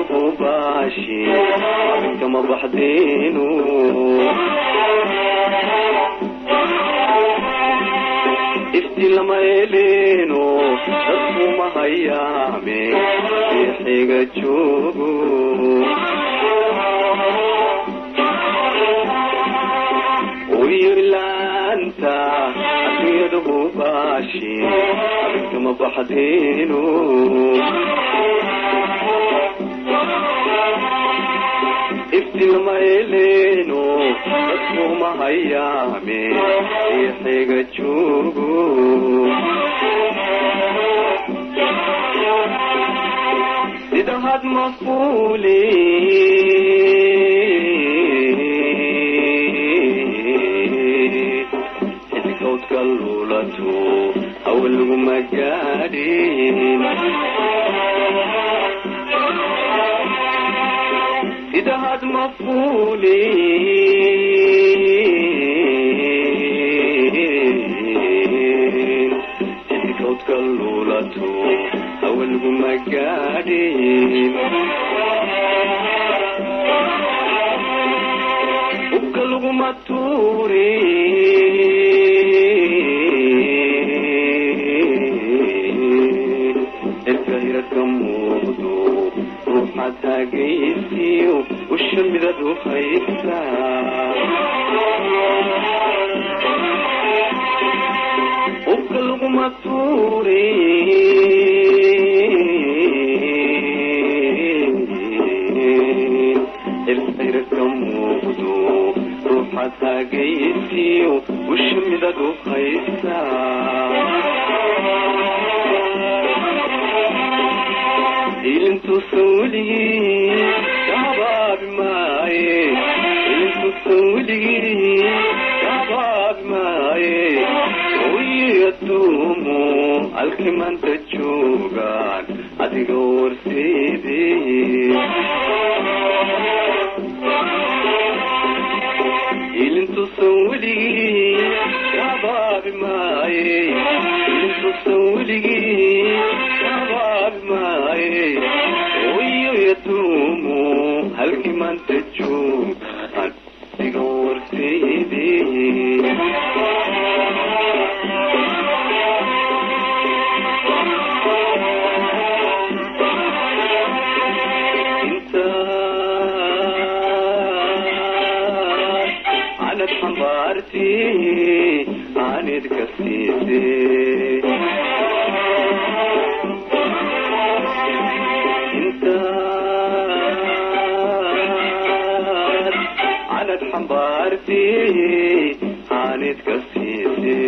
hubaashi abinkama baxdeenu ifti lama eleeno dadkuma hayaame eexiga joogo uyirlaanta adduunyada hubaashi abinkama baxdeenu ifti lama eleeno dadkuma hayaame eexiga joogo sida had mafuuli xidigowdka luulato awalguma gaadhin sida had mafuuli xidigowdka luulato awalguma gaadhin ubka laguma tuuri erka hirarka muuqdo ruuxa taagaysiyo usha midad u haysta ubka laguma tuuri erka hirarka muuqdo ruuxa taagaysiyo usha midad u haysta ilintuusan weligii ka habaabi maaye ilintuusan weligii ka habaabi maaye oyi adduumu halkii maanta joogaan adiga warseede ilintuusan weligii ka habaabi maaye ilintuusan weligii ka habaabi maaye oyo yaduumu halkii maanta joogaan adiga warseede anad xambaarti aanid ka siise intaad anad xambaarti aanid ka siise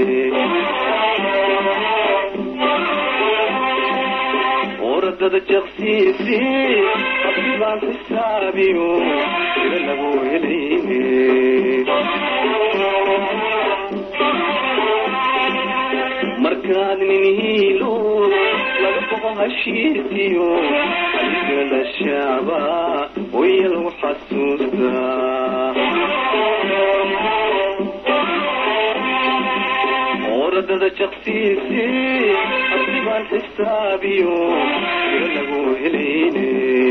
oradada jaqsiisi abdibaan xisaabiyo sida lagu helayne markaad nin hiilo laga boqo hashiisiyo adigala shaaba waya lagu xasuustaa oradada jaqsiisi abdibaan xisaabiyo sida lagu helayne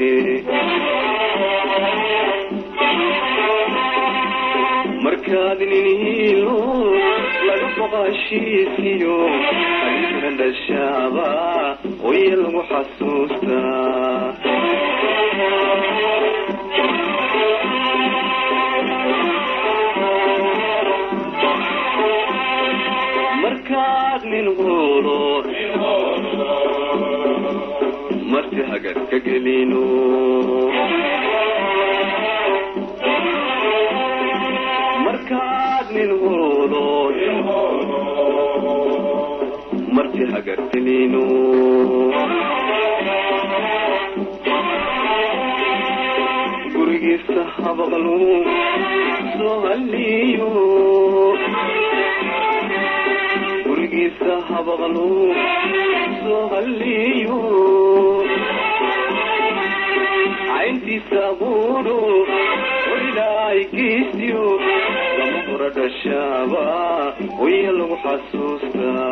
markaad nin hiilo laga boqo hashiisiyo adigana dhashaaba waya lagu xasuustaa markaad nin hulo marti hagar ka gelino markaad nin hulo marti hagar gelino gurigiisa habaqlu soo haliyo gurigiisa habaqlu soo haliyo cayntiisa abuuro ilaahay geesiyo lama hura dhashaaba waya lagu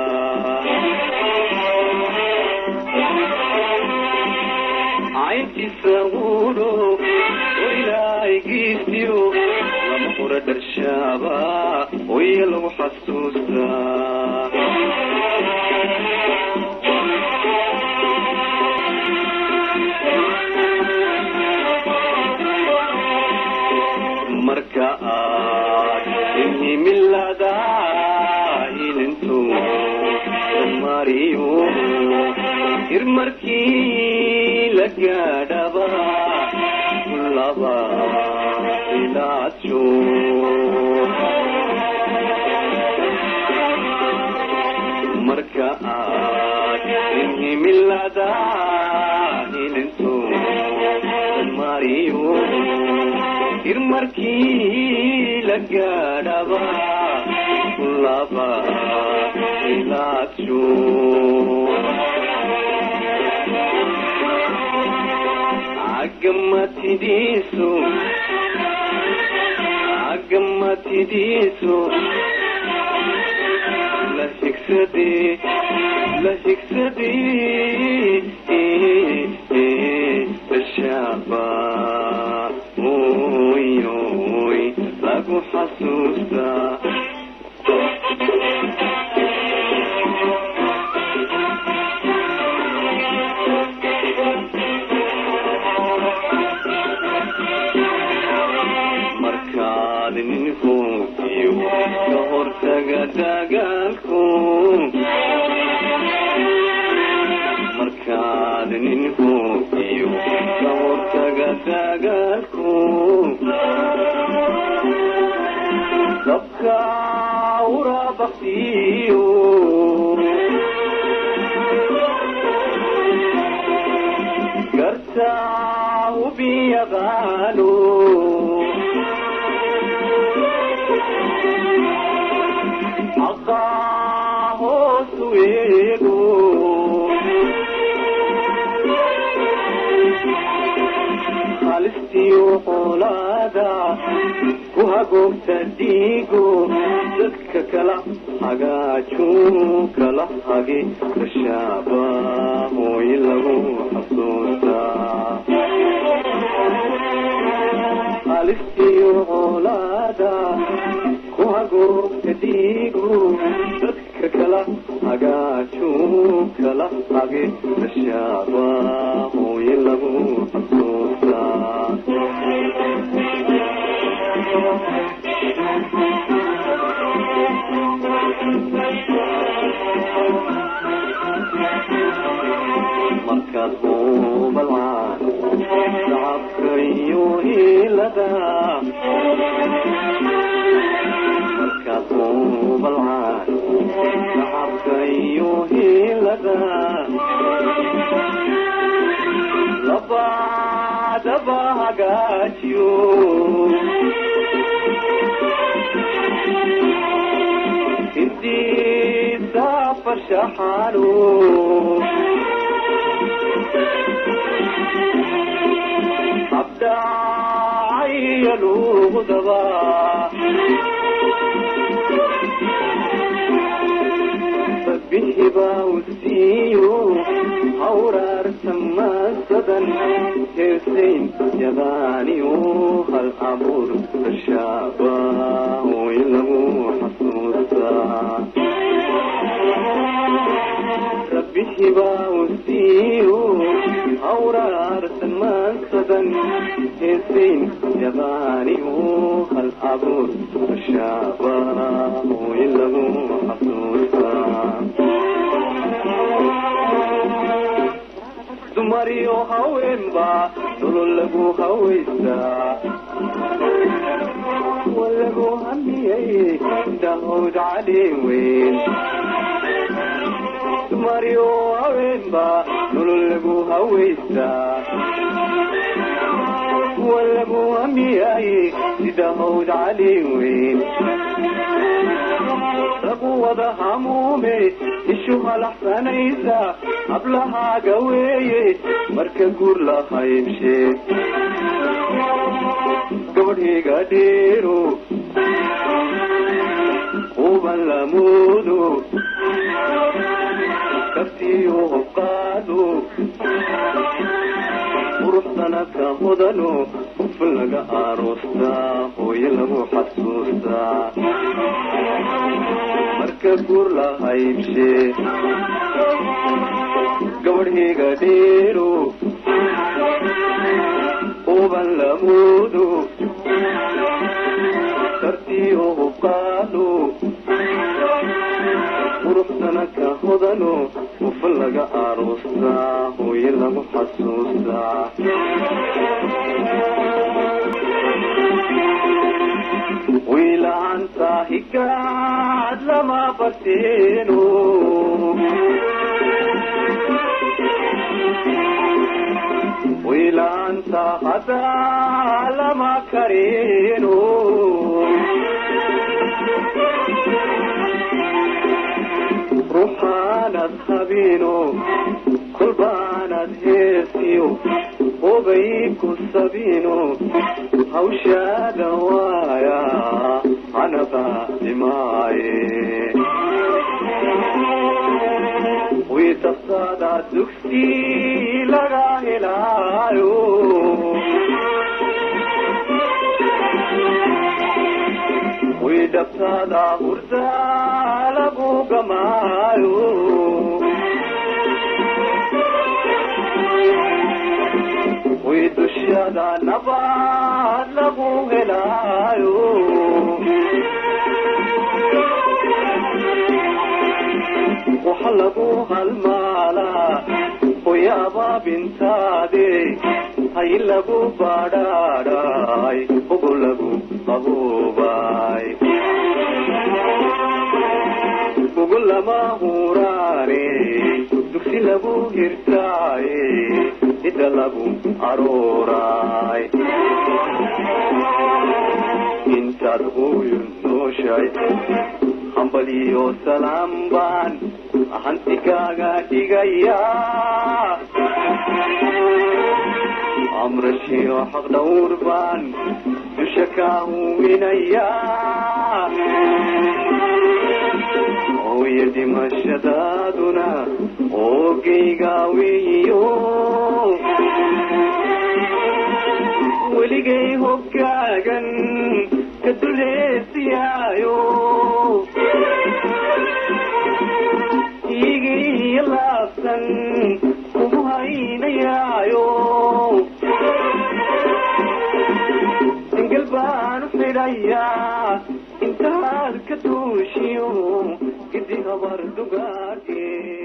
xasuustaa cayntiisa cayntiisaguulo ilaahigiisiyo lama hura dharshaaba oya lagu xasuustaa marka aad inhimilada ilintu mariyo ir markii la gaadhaba laba ilaajo marka aad inhimilada ilintu mariyo ir markii la gaadhaba laba ilaajo agamatidiisu agamatidiisu la higsadee la higsadee dashaaba oy oy lagu xasuustaa markaad ninkuukiyo ka hortaga dagaalku markaad ninkuukiyo ka hortaga dagaalku dabka urabaqtiyo gartaa ubiyaqaano hoosu eego halistiyo qolaada ku hagoogta dhiigo dadka kala hagaaju kala hagi dashaaba hooy lagu xasuustaa halistiyo qolaada ku hagoogta dhiigo dadka kala hagaaju kala hagi dashaaba hooy lagu xasuustaa markaad hubalcaan shacabka iyo hiilada markaad hubalcaan shacabka iyo hiilada labadaba hagaajiyo intiisa farshaxaano abdacaya luudaba sabixiba usiiyo hawraarta masadan heesayn yadaaniyo hal abuur dashaaba hooy lagu xasuustaa rabbihiba usiiyo hawraartan maansadan heesayn yadaaniyo hal abuur dashaaba hooy lagu xasuustaa dumariyo haweenba nolol lagu hawaystaa walagu hamiyey daawd cali weyn dumariyo haweenba nolol lagu hawaystaa walagu hamiyey sida hawd cali weyn ragu wada hamuume ishu halaxsanaysa hablahaaga weeye marka guur la haybshee gabadhiga dheero uban lamuudo kaftiyo hobqaado quruxdana ka mudano qofin laga aroostaa hooyo lagu xasuustaa marka guur la haybshe gabadhiga dheero uban lamuudo tartiyo hubqaado quruxdana ka hodano qofin laga aroostaa hooyo lagu xasuustaa wiilaanta higaad lama barteeno wiilaanta hadaa lama kareeno ruuxaanad habiino kolbaanad heesiyo hobay ku sabiino hawshaada waaya anaba dhimaaye wiitaftaada dugsi laga helaayo widhabtaada hurda lagu gamaayo widushada nabad lagu helaayo waxa lagu halmaalaa hoyaaba bintaade hay lagu badhaadhay ugu lagu qaboobay ugu lama huraane dugsi lagu hirtaaye hidda lagu arooray intaad hooyo nooshay hambaliyo salaam baan hanti kaaga dhigaya amrashiyo xaq dhawr baan dusha kaa huwinaya hooyo dhimashadaaduna oogayga weeyo weligay hogaagan ka duleesiyaayo igii laabsan kugu haynayaayo engel baan u xidhayaa intaad ka duushiyo gidi habar dugaage